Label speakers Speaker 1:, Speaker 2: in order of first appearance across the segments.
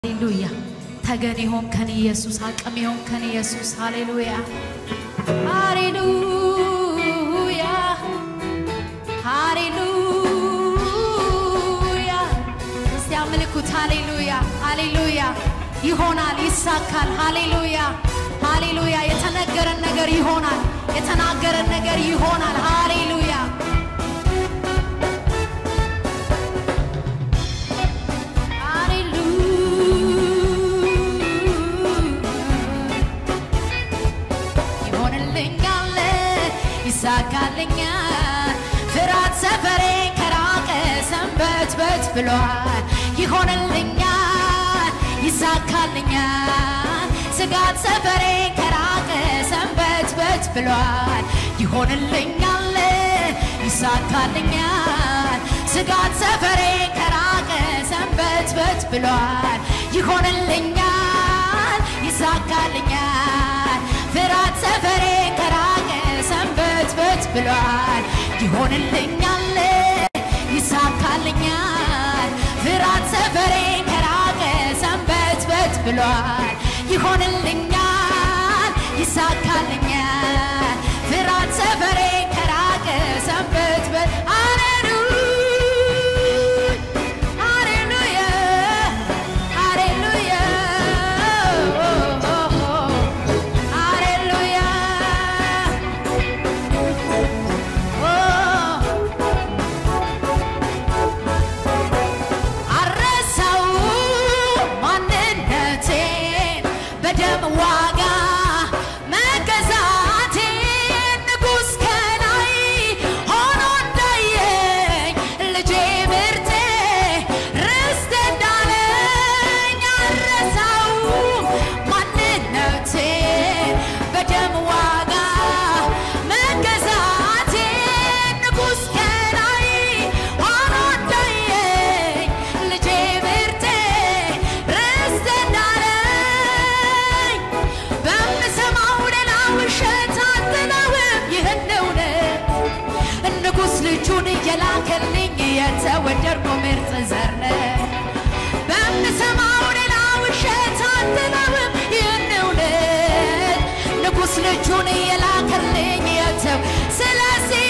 Speaker 1: ሃሌሉያ ተገን የሆንከን ኢየሱስ አቅም የሆንከን ኢየሱስ ሃሌሉያ ሃሌሉያ ሃሌሉያ እስቲ አምልኩት ሃሌሉያ ሃሌሉያ ይሆናል ይሳካል ሃሌሉያ ሃሌሉያ የተነገረን ነገር ይሆናል የተናገረን ነገር ይሆናል ሃሌሉያ ይሆንልኛል ይሳካልኛል ፍርሃት ሰፈሬ ከራቀ ሰንበት በት ብሏል ይሆንልኛል ይሳካልኛል ስጋት ሰፈሬ ከራቀ ሰንበት በት ብሏል ይሆንልኛል ይሳካልኛል ስጋት ሰፈሬ ከራቀ ሰንበት በት ብሏል ይሆንልኛል ይሳካልኛል ፍርሃት ሰፈሬ ከራቀ ሰንበት በት ብሏል ይሆንልኛል ይሳካልኛል ፍርሃት ሰፈሬ ከራቀ ሰንበት በት ብሏል ይሆንልኛል ይሳካልኛል ፍርሃት ሰፈሬ ከራቀ ሰንበት በት ሃሌሉያ ሃሌሉያ ሃሌሉያ አረሳው ማንነቴን በደም ዋጋ መገዛቴን ንጉሥ ከላይ ሆኖ እንዳየኝ ልጄ ምርቴ ርስት እንዳለኝ አረሳው ማንነቴን በደም ዋጋ መገዛቴን ንጉሥ ከላይ ሆኖ እንዳየኝ ልጄ ምርቴ ርስት እንዳለኝ በምሰማው ሌላ ውሸት አልጥለውም ይህን እውነት ንጉሥ ልጁን እየላከልኝ የተወደድኩ ምርጥ ዘር ነኝ። በምሰማው ሌላ ውሸት አልጥለውም ይህን እውነት ንጉሥ ልጁን እየላከልኝ የተው ስለዚህ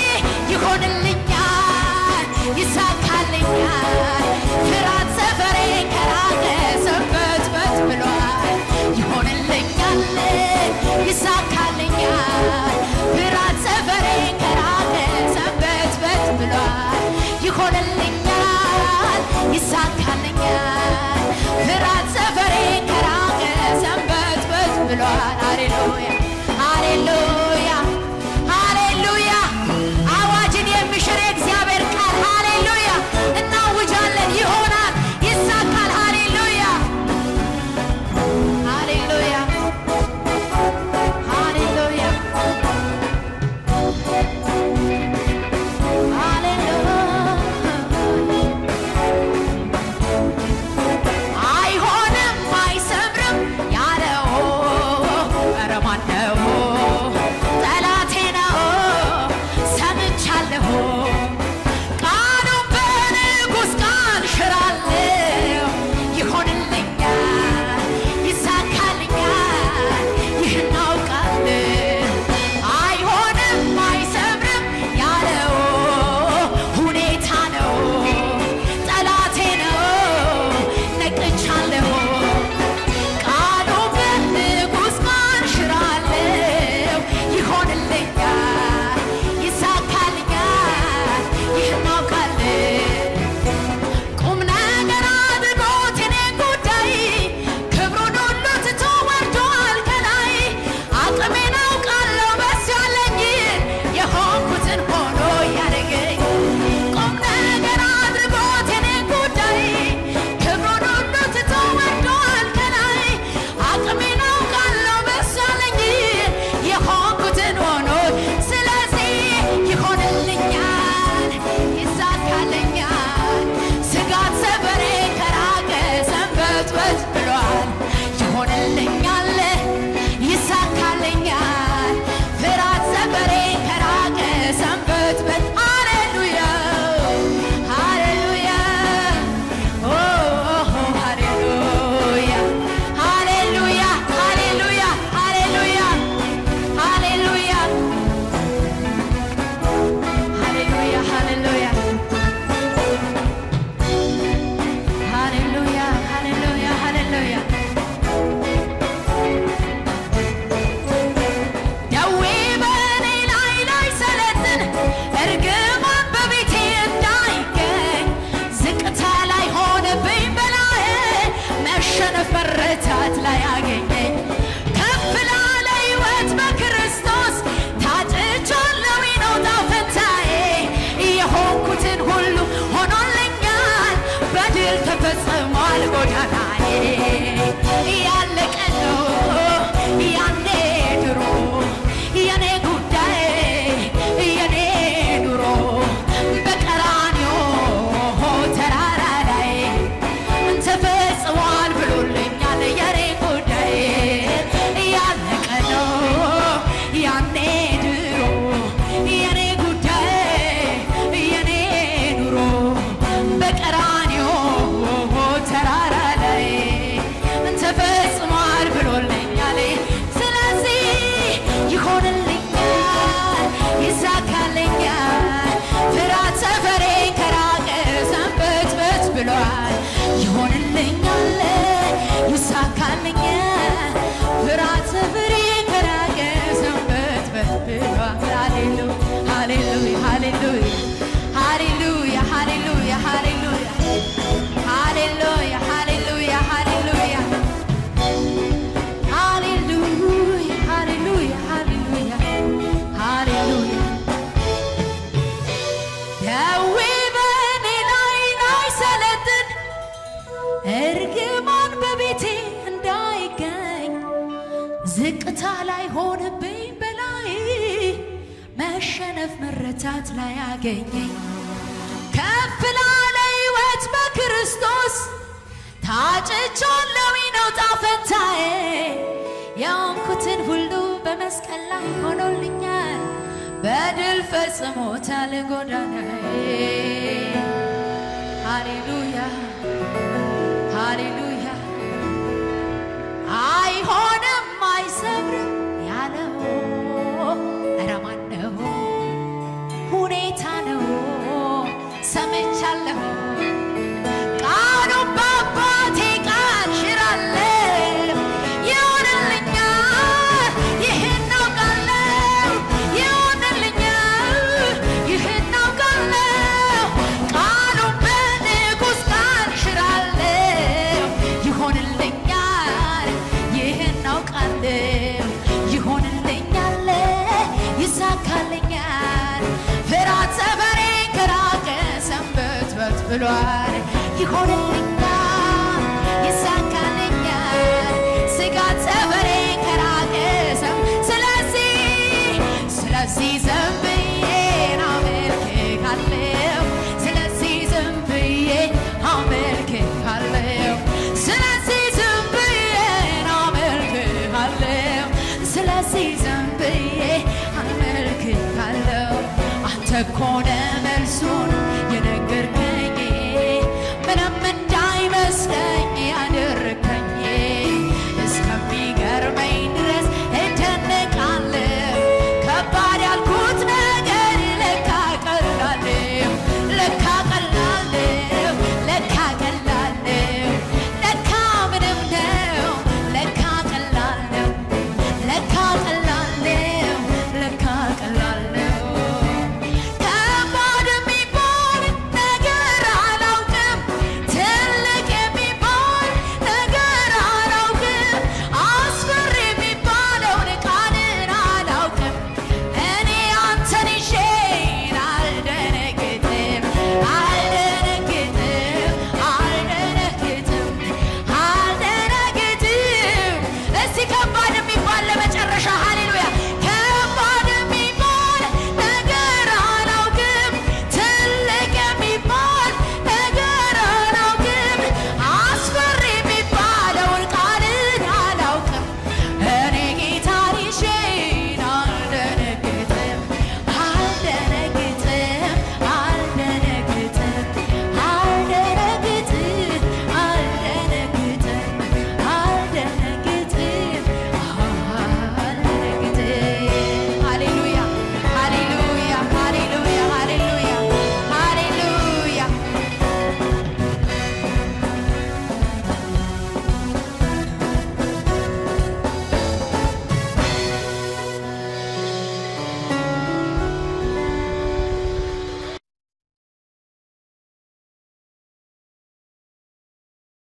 Speaker 1: ይሆንልኛል ይሳካልኛል ፍርሃት ሰፈሬ ከራቀ ሰንበት በት ብሏል ይሆንልኛል ይሳካልኛል ፍርሃት ሰፈሬ ከራቀ ሰንበት በት ብሏል ይሆንልኛል ይሳካልኛል ፍርሃት ሰፈሬ ከራቀ ሰንበት በት ብሏል ሃሌሉያ ሃሌሉያ ሃሌሉያ አዋጅን የሚሽር የእግዚአብሔር ቃል ሃሌሉያ እናውጃለን ይሆናል ይሳካል ሃሌሉያ ሃሌሉያ ሃሌሉያ አይሆንም አይሰምርም ያለው ኧረ ማነው ጠላቴ ነው ሰምቻለሁ ቃሉን በንጉሥ ቃል ሽራለሁ ይሆንልኛል ይሳካልኛል ይህን አውቃለሁ አይሆንም አይሰምርም ያለው ሁኔታ ነው ጠላቴ ነው ነቅቻለሁ ቃሉ በንጉሥ ቃል ሽራለሁ ይሆንልኛል ይሳካልኛል ይህን አውቃለሁ ቁም ነገር አድርጎት የኔን ጉዳይ ክብሩን ሁሉ ትቶ ወርዷል ከላይ አቅሜን አውቃለሁ በሱ ያለኝ የሆንኩትን ሆኖ ያደገኝ ቁም ነገር አድርጎት የኔን ጉዳይ ክብሩን ሁሉ ትቶ ወርዷል ከላይ አቅሜን አውቃለሁ በሱ ያለኝ የሆንኩትን ሆኖ ስለዚህ ይሆንልኛል ይሳካልኛል ስጋት ሰፈሬ ከራቀ ሰንበት በት ብሏል ይሆንልኛል ይሳካልኛል ፍርሃት ሰፈሬ ከራቀ ሰንበት በት ሃሌሉያ ሃሌሉያ ኦ ሃሌሉያ ዝቅታ ላይ ሆንብኝ በላይ መሸነፍ መረታት ላይ አገኘኝ ከፍ ላለ ሕይወት በክርስቶስ ታጭቻለሁ ነው ጣፈንታዬ የሆንኩትን ሁሉ በመስቀል ላይ ሆኖልኛል በድል ፈጽሞታል ጎዳናዬ ሃሌሉያ ሃሌሉያ አይሆንም አይሰብርም ያለው ኧረ ማን ነው? ሁኔታ ነው ሰምቻለሁ ቃሉን በአባቴ ቃል ሽራለሁ ይሆንልኛል ይህን አውቃለሁ ይሆንልኛል ይህን አውቃለሁ ቃሉን በንጉሥ ቃል ሽራለሁ ይሆንልኛል ይህን አውቃለሁ ይሆንልኛል ይሳካልኛል ፍርሃት ሰፈሬን ከራቀ ሰንበትበት ብሏል ይሆንልኛል ይሳካልኛል ስጋት ሰፈሬን ከራቀ ሰም ስለዚህ ስለዚህ ዝም ብዬ አመልክሃለሁ ስለዚህ ዝም ብዬ አመልክሃለሁ ስለዚህ ዝም ብዬ አመልክሃለሁ ስለዚህ ዝም ብዬ አመልክሃለሁ አንተ እኮ ነህ መልሱን